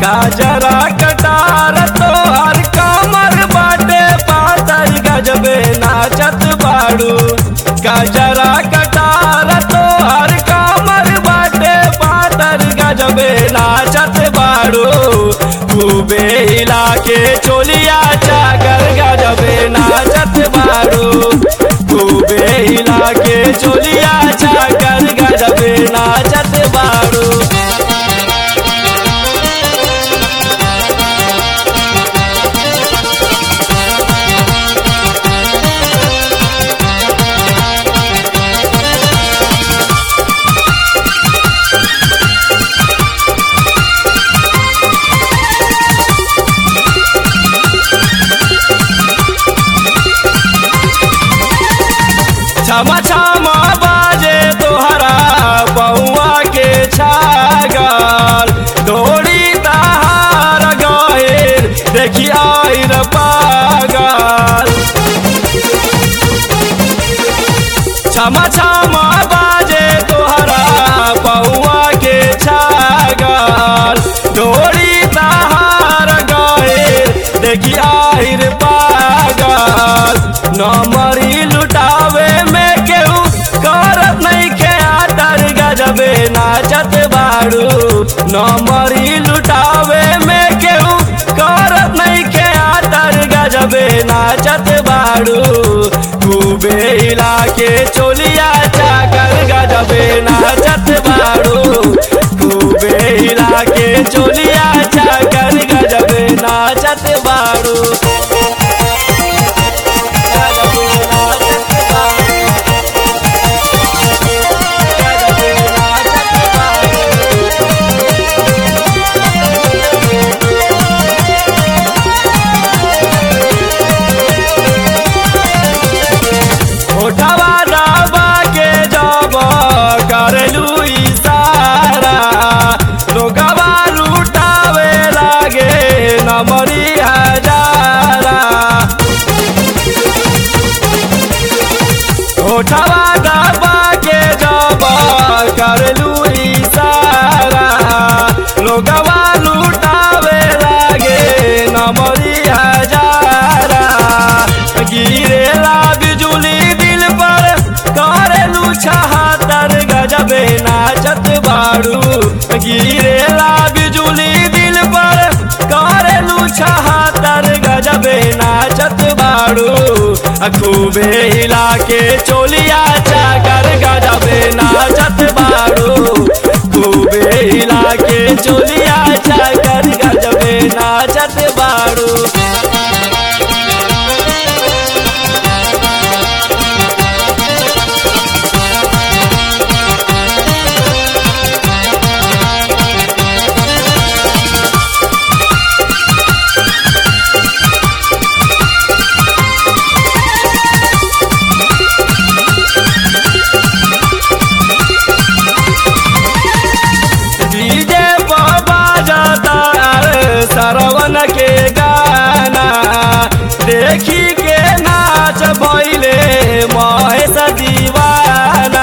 काजरा कटार तोहर कमर बाटे पातर गजबे नाचत बाड़ू काजरा कटार तोहर कमर बाटे पातर गजबे नाचत बाड़ू खूबे हिला के चोलिया चाकर गजबे नाचत बाड़ू खूबे हिला के चोलिया चाकर गजबे नाचत बाड़ू छमा छमा बाजे तोहरा बउआ के छागल दौड़ी तहार गएर देखी आइर पागल छमा छमा बाजे तोहरा बउआ के छागल दौड़ी तहार गएर देखी आइर पागल नमरी लुटावे में केहू करत नहीं के आतर गजबे नाचत बाड़ू नमरी लुटावे में केहू करत नहीं के आतर गजबे नाचत बाड़ू खूबे हिला के चोलिया चाकर गजबे नाचत बाड़ू खूबे हिला के चोलिया चाकर गजबे नाचत बाड़ू गजबे नाचत बाड़ू गजबे नाचत बाड़ू होठवा दबा के जब करलू इशारा लोगवा लुटावे लागे नमरी हजारा होठवा दबा के जब करलू इशारा लोगवा लुटावे लागे नमरी हजारा गिरेला बिजुली दिल पर करेलू छहातर गजबे नाचत बाड़ू गिरेला बिजुली दिल पर करेलू छहातर गजबे नाचत बाड़ू खूबे हिला के चोलिया चाकर गजबे नाचत बाड़ू खूबे हिला के चोलिया चाकर गजबे नाचत बाड़ू डीजे बाबा जाता सरवन के गाना देखी के नाच भैले महेश दीवाना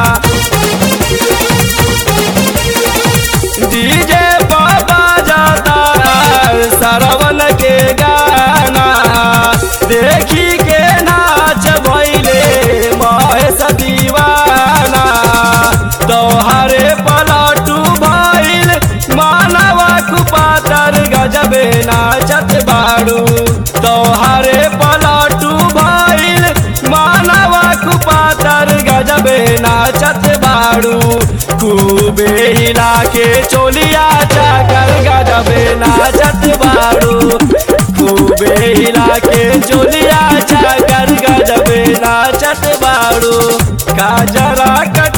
डीजे बाबा जाता सरवन के गाना देखी के नाच भैले महेश दीवाना तोहरे पलटू भइल मानवा कुपातर गजबे नाचत बाड़ू तोहरे पलटू भइल मानवा कुपातर गजबे नाचत बाड़ू खूबे हिला के चोलिया चाकर गजबे नाचत बाड़ू खूबे हिला के चोलिया चाकर गजबे नाचत बाड़ू काजरा कट